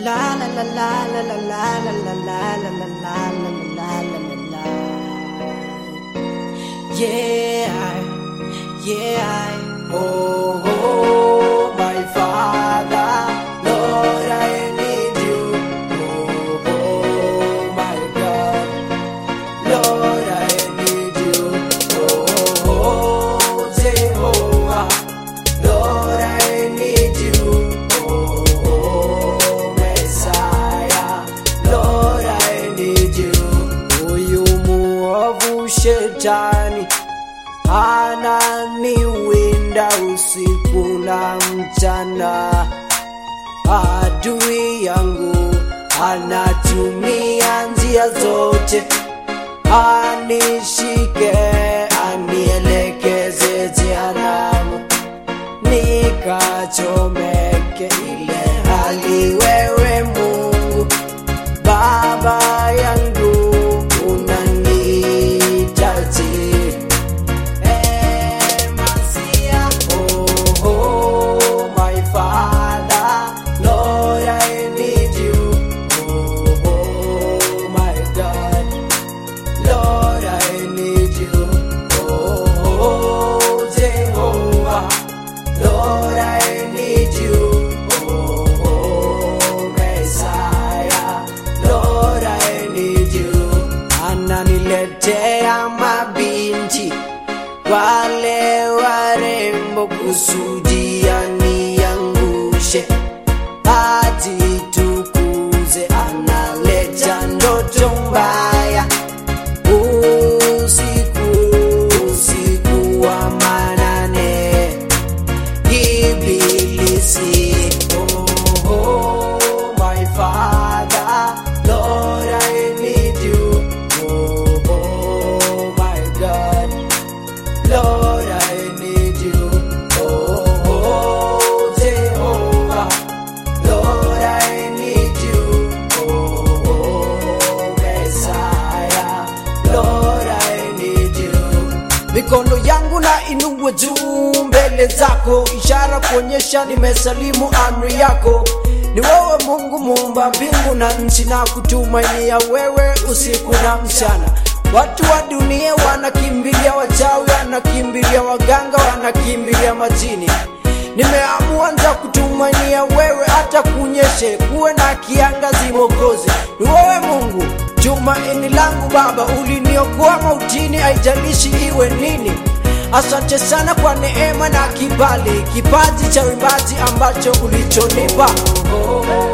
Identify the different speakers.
Speaker 1: La la la la la la la la la la la la la la la la la la. Yeah, yeah. Oh, oh, my Father, Lord, I need you. Oh, oh, my God, Lord, I need you. Oh, oh, Jehovah, Lord, I need you. Oh, oh, Messiah, Lord, I need you. Huyu muovu shetani ananiwinda usiku na mchana, adui yangu anatumia njia zote anishike, anielekeze jehanamu nikachomeke ile hali wewe Mungu Baba yangu unanihitaji Eh, Masia. Oh, oh, my Father, Lord, I need you. Oh, oh, my God, Lord, I need you. Oh, oh, Jehovah, Lord, I need you. Oh, oh, Messiah, Lord, I need you. Ananiletea mabinti wale warembo kusudia niangushe, ajitukuze, analeta ndoto mbaya usiku, usiku wa manane Ibilisi. Oh, oh, my Father, Lord, I need you. Oh, oh, my God, Lord, I need you. Oh, oh, Jehovah, Lord, I need you. Oh, oh, Messiah, Lord, I need you. Mikono yangu na inue juu mbele zako, ishara kuonyesha nimesalimu amri yako. Ni wewe Mungu muumba mbingu na nchi, na kutumainia wewe usiku na mchana. Watu wa dunia wanakimbilia wachawi, wanakimbilia waganga, wanakimbilia majini. Nimeamua nza kutumainia wewe, hata kunyeshe kuwe na kiangazi Mwokozi. Ni wewe Mungu tumaini langu Baba, uliniokoa mautini, haijalishi iwe nini. Asante sana kwa neema na kibali, kipaji cha uimbaji ambacho ulichonipa.